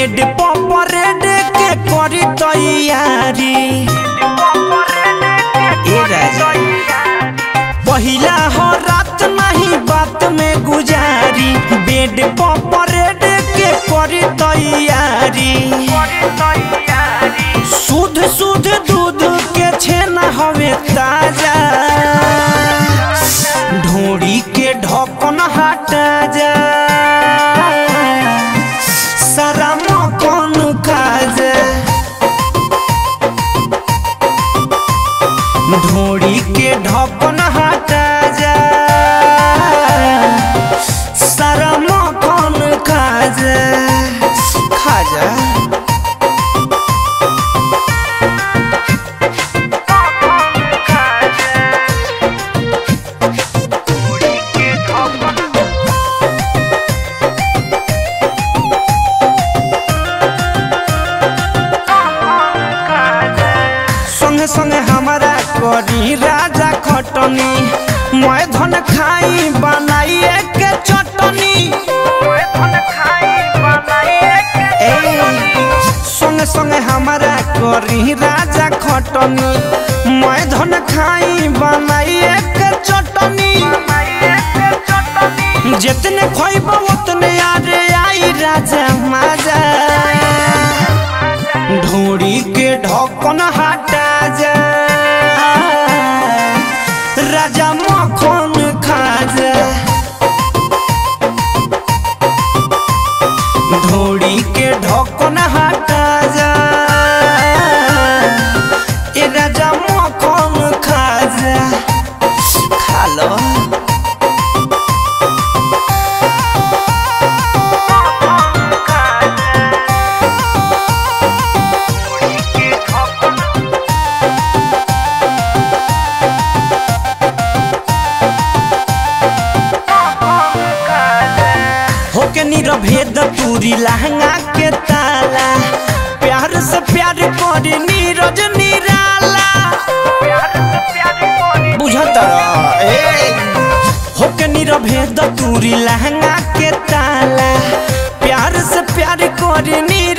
bed parade के करी तैयारी ए राजा पहिला हो रात नहीं बात में गुजारी बेड परेड के करी तैयारी शुद्ध शुद्ध दूध के छेना हवे ताजा ढोड़ी के ढक्कन हटा जा सारा मकन खा जा ढोड़ी के ढक्कन हटा जा सारा मकन खा जा खा जा संगे संगे हमारा करी राजा खटनी मैं धन खाई बनाइए के चटनी ए, संगे संगे हमारा करी राजा खटनी मैं धन खाई बनाइए के चटनी जितने खोइब उतने आरे आई राजा माजा ढोड़ी के ढक्कन हटा जा राजा मखन खा जा ढोड़ी के ढक्कन हटा जा ए राजा मखन खा जा खा लो होके निरभेद पूरी लहंगा के ताला प्यार से प्यार करे नीरज निराला बुझत ए होके निरभेद पूरी लहंगा के ताला प्यार से प्यार करे नीरज